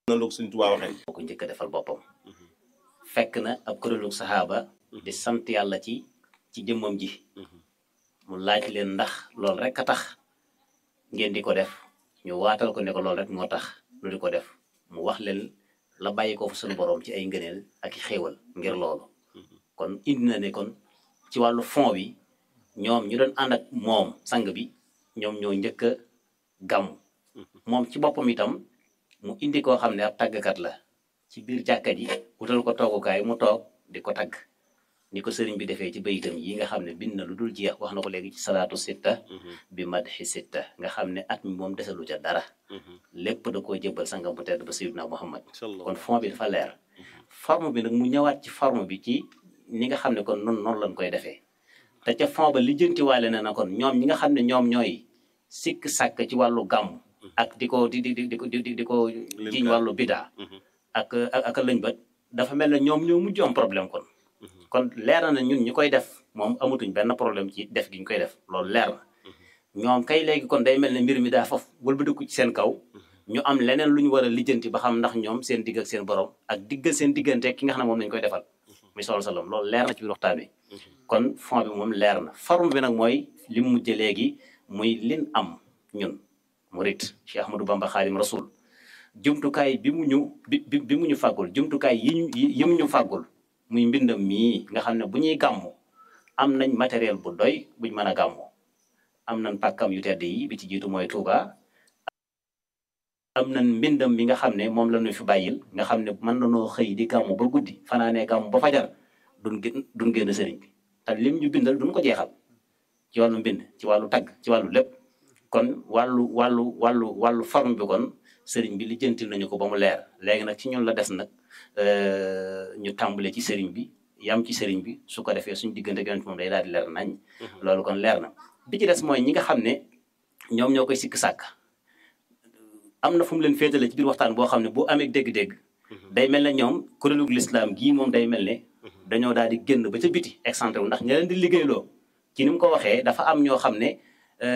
noonu la ko Sëñ Tuubaa waxee moo ko njëkk a defal boppam fekk na ab kuréelu saxaaba di sant yàlla ci ci jëmmam ji mu laaj leen ndax loolu rek a tax ngeen di ko def ñu waatal ko ne ko loolu rek moo tax lu di ko def mu wax leen la bàyyi ko fa suñu borom ci ay ngëneel ak i xéewal ngir loolu kon indi na ne kon ci wàllu fond bi ñoom ñu doon ànd ak moom sang bi ñoom ñoo njëkk a gàmm moom ci boppam itam mu indi koo xam ne ab tàggkat la ci biir jàkka ji wutal ko toogukaay mu toog di ko tagg ni ko sëriñ bi defee ci bayitam yi nga xam ne bind na lu dul jeex wax na ko léegi ci salaatu sitta bi madhi sitta nga xam ne at mi moom desalu ca dara lépp da koo jëbbal sangam bu tedd ba sayyidina Muhammad kon fond bi dafa leer forme bi nag mu ñëwaat ci forme bi ci ni nga xam ne kon noonu noonu lañ koy defee te ca fond ba lijjantiwaale na na kon ñoom ñi nga xam ne ñoom ñooy sikk sàkk ci wàllu gàmm ak di ko di di di di di di ko jiñ wàllu bidaa ak ak ak lëñ bët dafa mel ne ñoom ñoo mujj am problème kon kon leer na ñun ñu koy def moom amatuñ benn problème ci def gi ñu koy def loolu leer na ñoom kay léegi kon day mel ne mbir mi daa foofu wëlbatiku ci seen kaw ñu am leneen lu ñu war a lijjanti ba xam ndax ñoom seen digg ak seen borom ak diggal seen diggante ki nga xam ne moom lañ koy defal muy sol salam loolu leer na ci biir waxtaan bi kon fond bi moom leer na forme bi nag mooy li mu mujj léegi muy lin am ñun murit Cheikh Ahmadou Bamba Xaadim Rasul jumtukaay bi mu ñu bi bi mu ñu fàggul jumtukaay yi ñu yi mu ñu fàggul muy mbindam mii nga xam ne bu ñuy gàmmu am nañ matériel bu doy buñ mën a gàmmu am nañ pàkkam yu tedd yi bi ci jiitu mooy Touba am nañ mbindam bi nga xam ne moom la ñu fi bàyyil nga xam ne mën nañoo xëy di gàmmu ba guddi fanaanee gàmmu ba fajar duñ gën duñ génn sëriñ bi te lim ñu bindal duñ ko jeexal ci wàllu mbind ci wàllu tagg ci wàllu lépp kon wàllu wàllu wàllu wàllu forme bi kon sëriñ bi lijjantil nañu ko ba mu leer léegi nag ci ñun la des nag ñu tàmbale ci sëriñ bi yam ci sëriñ bi su ko defee suñu diggante yonent moom day daal di leer nañ loolu kon leer na bi ci des mooy ñi nga xam ne ñoom ñoo koy sikk sàkk am na fu mu leen féetale ci biir waxtaan boo xam ne bu amee dégg-dégg day mel ne ñoom kuréelu lislaam gii moom day mel ne dañoo daal di génn ba ca biti excentré wu ndax ña leen di liggéeyloo ci ni mu ko waxee dafa am ñoo xam ne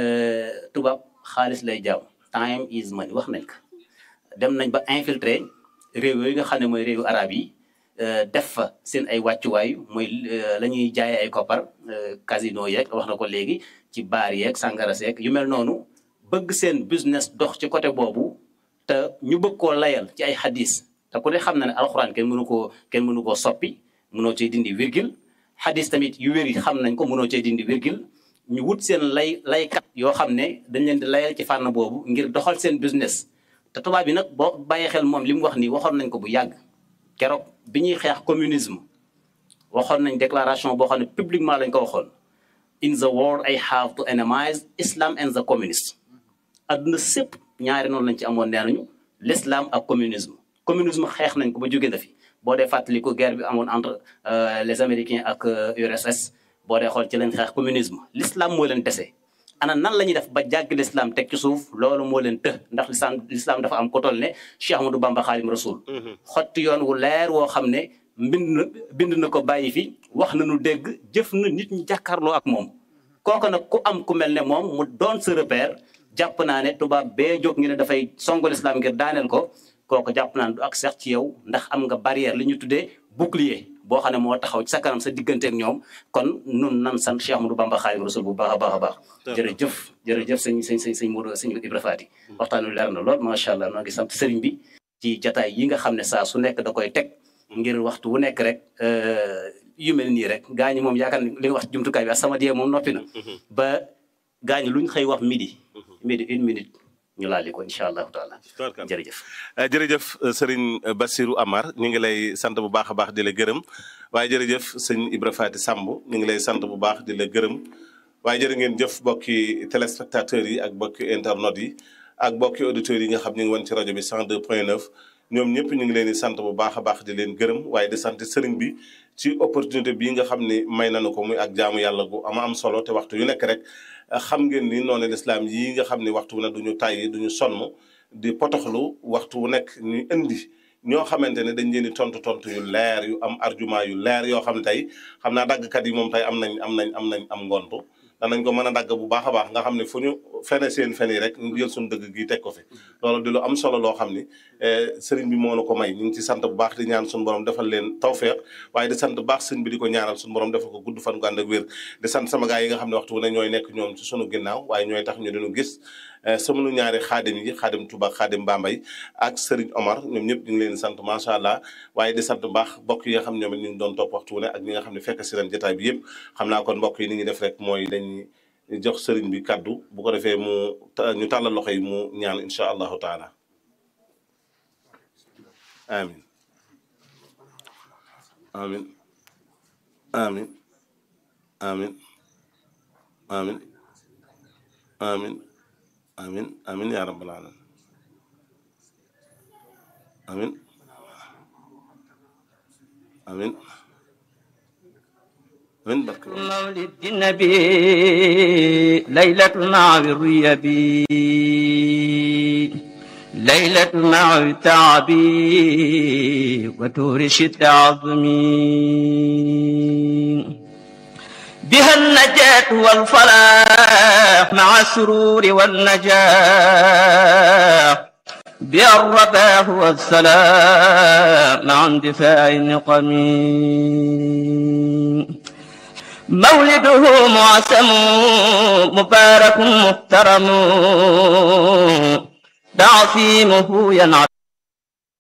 tubaab xaalis lay jaam time is money wax nañ ko dem nañ ba infiltré réew yooyu nga xam ne mooy réewu arab yi def fa seen ay wàccuwaay mooy la ñuy jaayee ay koppar casino yeeg wax na ko léegi ci baar yeeg sangara seeg yu mel noonu bëgg seen business dox ci côté boobu te ñu bëgg koo layal ci ay xadis te ku ne xam na ne alxuraan kenn mënu koo kenn mënu koo soppi mënoo cee dindi virgule xadis tamit yu wér yi xam nañ ko mënoo cee dindi virgule ñu wut seen lay laykat yoo xam ne dañ leen di layal ci fànn boobu ngir doxal seen business te tubaab bi nag boo bàyyee xel moom li mu wax nii waxoon nañ ko bu yàgg keroog bi ñuy xeex communisme waxoon nañ déclaration boo xam ne publiquement lañ ko waxoon in the world I have to enemize Islam and the communist adduna sépp ñaari noonu lañ ci amoon nee nañu l'islam ak communisme communisme xeex nañ ko ba jóge na fi boo dee fàttali ko guerre bi amoon entre les américains ak URSS boo dee xool ci leen xeex communisme l'islam moo leen dese ana nan la ñuy def ba jàgg l'islam teg ci suuf loolu moo leen të ndax l'islam l'islam dafa am ko toll ne Cheikh Ahmadou Bamba Xaadim Rasul xotti yoon wu leer woo xam ne mbind na bind na ko bàyyi fi wax na nu dégg jëf na nit ñi jàkkaarloo ak moom kooku nag ku am ku mel ne moom mu doon sa repère jàpp naa ne tubaab bee jóg ñu ne dafay songal islam ngir daaneel ko kooku jàpp naa ne du ak seex ci yow ndax am nga barrière li ñu tuddee bouclier boo xam ne moo taxaw ci sa kanam sa digganteeg ñoom kon nun nan sant Cheikh Ahmadou Bamba Xaadimu Rasuul bu baax a baax a baax jërëjëf jërëjëf sëñ sëñ sëñ sëñ Modou sëñ Ibra Faati waxtaan wi leer na lool macha allah noo ngi sant sëriñ bi ci jataay yi nga xam ne saa su nekk da koy teg ngir waxtu wu nekk rek yu mel nii rek gaa ñi moom yaakaar ne li nga wax jumtukaay bi sama die moom noppi na ba gaa ñi luñ xëy wax midi midi une minute ñu laali ko incha allahu taala jërëjëf jërëjëf sëriñ Bassirou Amar ñu ngi lay sant bu baax a baax di la gërëm waaye jërëjëf sëñ Ibra Faty Samb ñu ngi lay sant bu baax di la gërëm waaye jërë ngeen jëf bokki téléspectateurs yi ak bokki internautes yi ak bokki auditeurs yi nga xam ñu ngi woon ci rajo bi 102 point 9 ñoom ñëpp ñu ngi leen di sant bu baax a baax di leen gërëm waaye di sant sëriñ bi ci opportunité bii nga xam ni may nañu ko muy ak jaamu yàlla gu ama am solo te waxtu yu nekk rek xam ngeen ni noonu lislaam yii nga xam ni waxtu wu ne duñu tàyyi duñu sonn di potoxlu waxtu wu nekk ñu indi ñoo xamante ne dañ leen di tontu tontu yu leer yu am argument yu leer yoo xam ne tey xam naa daggkat yi moom tey am nañ am nañ am nañ am ngontu danañ ko mën a dagg bu baax a baax nga xam ne fu ñu fene seen fen yi rek ñu jël suñu dëgg gi teg ko fi loolu di lu am solo loo xam ni sëriñ bi moo na ko may ñu ngi ci sant bu baax di ñaan suñu borom defal leen tawfeex waaye di sant bu baax sëriñ bi di ko ñaanal suñu borom defal ko gudd fan gu ànd ak wér di sant sama gaay yi nga xam ne waxtu wu ne ñooy nekk ñoom ci sunu ginnaaw waaye ñooy tax ñu diñu gis sama nu ñaari xaadim yi xaadim Touba xaadim Bambay ak Serigne Omar ñoom ñëpp ñu ngi leen di sant macha allah waaye di sant bu baax mbokk yi nga xam ne ñoom it ñu ngi doon topp waxtu wu ne ak ñi nga xam ne fekk si leen jotaay bi yëpp xam naa kon mbokk yi ni ñuy def rek mooy dañuy jox Serigne bi kaddu bu ko defee mu ñu tàllal loxo yi mu ñaan incha allahu taala amin amin amin amin amin amin amin amin ya rabbal alamin amin amin amin barke مولد النبي ليلة مع الريبي ليلة مع التعبي وتور شد عظمي بها النجاة والفلاح مع السرور والنجاح بها الرباح والسلام مع اندفاع النقم مولده معسم مبارك محترم تعصيمه ينعم